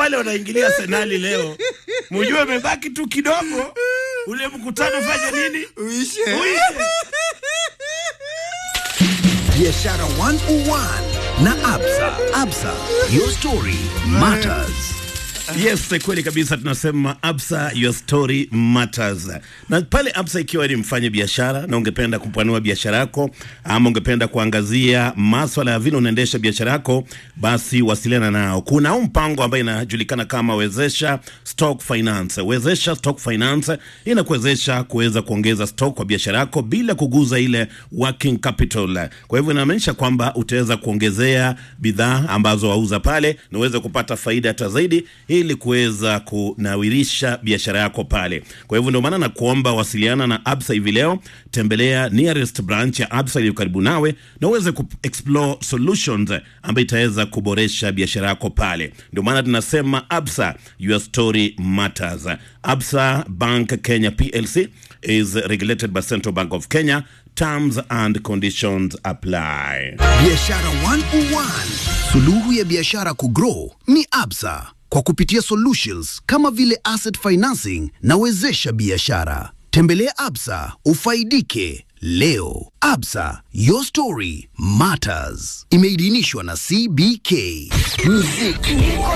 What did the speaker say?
wale wanaingilia senali leo mujue amebaki tu kidogo ule mkutano fanya nini Uishe. uishe Biashara 101 na Absa. Absa, your story matters. Yes, kweli kabisa, tunasema Absa, your story matters. Na pale Absa, ikiwa ni mfanye biashara na ungependa kupanua biashara yako ama ungependa kuangazia maswala ya vile unaendesha biashara yako, basi wasiliana nao. Kuna huu mpango ambayo inajulikana kama Wezesha Stock Finance. Wezesha Stock Finance inakuwezesha kuweza kuongeza stock kwa biashara yako bila kuguza ile working capital. Kwa hivyo inamaanisha kwamba utaweza kuongezea bidhaa ambazo wauza pale na uweze kupata faida hata zaidi ili kuweza kunawirisha biashara yako pale. Kwa hivyo ndio maana nakuomba wasiliana na Absa hivi leo, tembelea nearest branch ya Absa iliyo karibu nawe na uweze ku explore solutions ambayo itaweza kuboresha biashara yako pale. Ndio maana tunasema Absa, your story matters. Absa Bank Kenya PLC is regulated by Central Bank of Kenya. Terms and conditions apply. Biashara 101. Suluhu ya biashara kugrow ni Absa kwa kupitia solutions kama vile asset financing na wezesha biashara. Tembelea Absa ufaidike leo. Absa, your story matters. Imeidhinishwa na CBK. Muziki